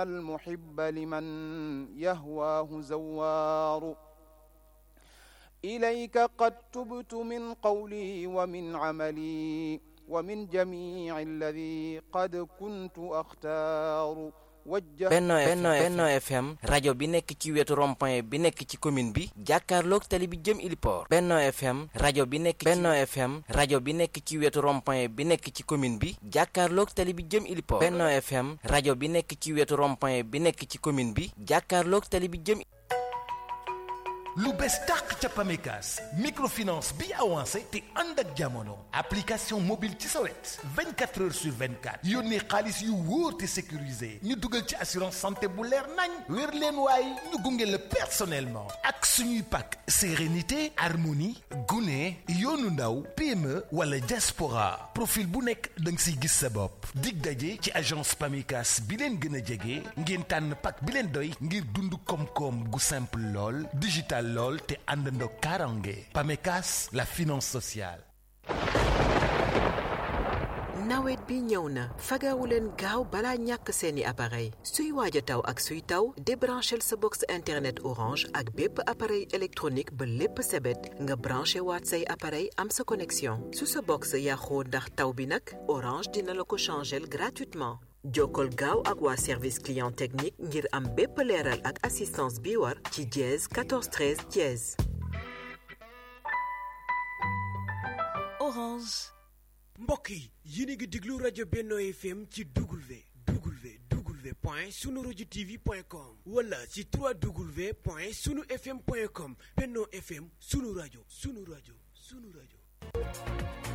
المحب لمن يهواه زوار إليك قد تبت من قولي ومن عملي ومن جميع الذي قد كنت أختار Benno Benno FM rajo bi nekk ci wetu rond-point bi nekk ci commune bi jàkkaarloog tali bi jëm Iliport Benno FM rajo bi nekk Benno FM rajo bi nekk ci wetu rond-point bi nekk ci commune bi jàkkaarloog tali bi jëm Iliport Benno FM rajo bi nekk ci wetu rond-point bi nekk ci commune bi jàkkaarloog tali bi jëm lu bees tàq ca Pamecas microfinance bi avancé te ànd ak jamono application mobile ci sa wet 24 heures sur 24 yónnee xaalis yu wóor te sécurisé ñu dugal ci assurance santé bu leer nañ wér leen waaye ñu gunge la personnellement ak suñuy pak sérénité harmonie gune yoonu ndaw PME wala diaspora profil bu nekk da nga siy gis sa bopp dig daje ci agence Pamecas bi leen gën a jege ngeen tànn pak bi leen doy ngir dund koom-koom gu simple lool digital lool te àndandoo karange Pamecas la finance sociale nawet bi ñëw na fagawu leen gaaw balaa ñàkk seeni appareil suy waaj a taw ak suy taw débranchel sa box internet orange ak bépp appareil électronique ba lépp sebet nga branché waat say appareil am sa connexion su sa box yàqoo ndax taw bi nag orange dina la ko changel gratuitement jokkol gaaw ak waa service client technique ngir am bépp leeral ak assistance bi war ci dièse 14 13 dièse. Orange. mbokk yi yéen a ngi déglu rajo Benno FM ci W W W point sunu rajo TV point com wala ci 3W point sunu FM point com Benno FM sunu rajo sunu rajo sunu rajo.